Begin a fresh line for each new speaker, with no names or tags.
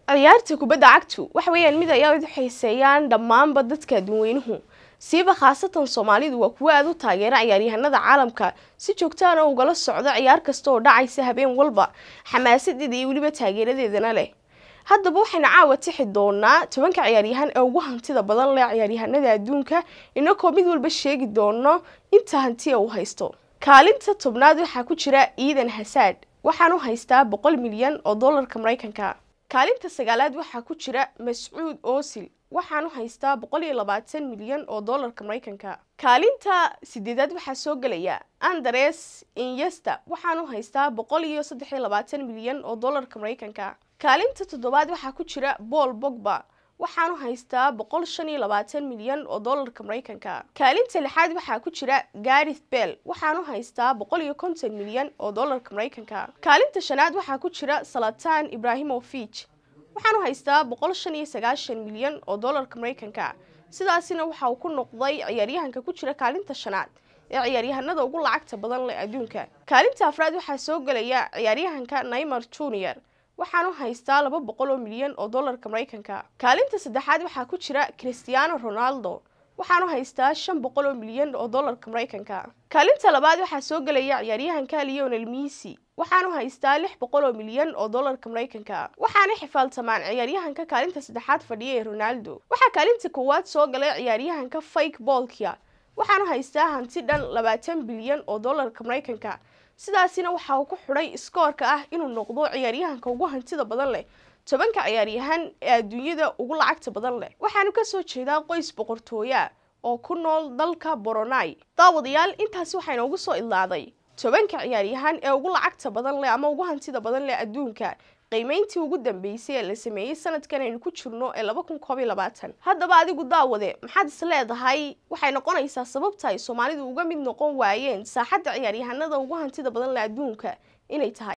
ciyaarta kubadda cagtu waxa weeyaan mid ay aad u xiiseeyaan dhammaanba dadka adduunweynuhu siiba khaasatan soomaalidu waa kuwo aada u taageera ciyaaryahanada caalamka si joogtaana ugala socda ciyaar kasta oo dhacaysa habeen walba xamaasadeeda iyo weliba taageeradeedana leh haddaba waxaynu caawa tixi doonaa tobanka ciyaaryahan ee ugu hantida badan leh ciyaaryahanada adduunka inagoo mid walba sheegi doono inta hantiya uu haysto kaalinta tobnaad waxaa ku jira iidan hasaad waxaanu haystaa boqol milyan oo dollarka maraykanka kaalinta sagaalaad waxaa ku jira mascuud oosil waxaanu haystaa boqol iyo labaatan milyan oo dollarka maraykanka kaalinta sideedaad waxaa soo gelaya andres inyesta waxaanu haystaa boqol iyo saddex iyo labaatan milyan oo dollarka maraykanka kaalinta toddobaad waxaa ku jira paul bogba waxaanu haystaa boqol shan iyo labaatan milyan oo dollarka maraykanka kaalinta lixaad waxaa ku jira garith bell waxaanu haystaa boqol iyo konton milyan oo dollarka maraykanka kaalinta shanaad waxaa ku jira salatan ibrahimovich waxaanu haystaa boqol shan iyo sagaashan milyan oo dollarka maraykanka sidaasina waxa uu ku noqday ciyaaryahanka ku jira kaalinta shanaad ee ciyaaryahanada ugu lacagta badan leh adduunka kaalinta afraad waxaa soo gelaya ciyaaryahanka naymar junior waxaanu haystaa laba boqol oo milyan oo dollarka maraykanka kaalinta saddexaad waxaa ku jira christiano ronaldo waxaanu haystaa shan boqol oo milyan oo dollarka maraykanka kaalinta labaad waxaa soo gelaya ciyaaryahanka leonel missy waxaanu haystaa lix boqol oo milyan oo dollarka maraykanka waxaana xifaaltamaan ciyaaryahanka kaalinta saddexaad fadhiya ee ronaldo waxaa kaalinta koowaad soo galay ciyaaryahanka fake bolkia waxaanu haystaa hanti dhan labaatan bilyan oo dollarka maraykanka sidaasina waxa uu ku xidhay iskoorka ah inuu noqdo ciyaaryahanka ugu hantida badan leh tobanka ciyaaryahan ee adduunyada ugu lacagta badan leh waxaanu kasoo jeedaa qoys boqortooya oo ku nool dalka boronai daawadayaal intaasi waxaa inoogu soo idlaaday tobanka ciyaaryahan ee ugu lacagta badan leh ama ugu hantida badan leh adduunka qiimeyntii ugu dambeysay ee la sameeyey sanadkan aynu ku jirno ee laba kun koob iyo labaatan haddaba adigu daawade maxaad is leedahay waxay noqonaysaa sababta ay soomaalidu uga mid noqon waayeen saaxadda ciyaaryahanada ugu hantida badan leh adduunka inay tahay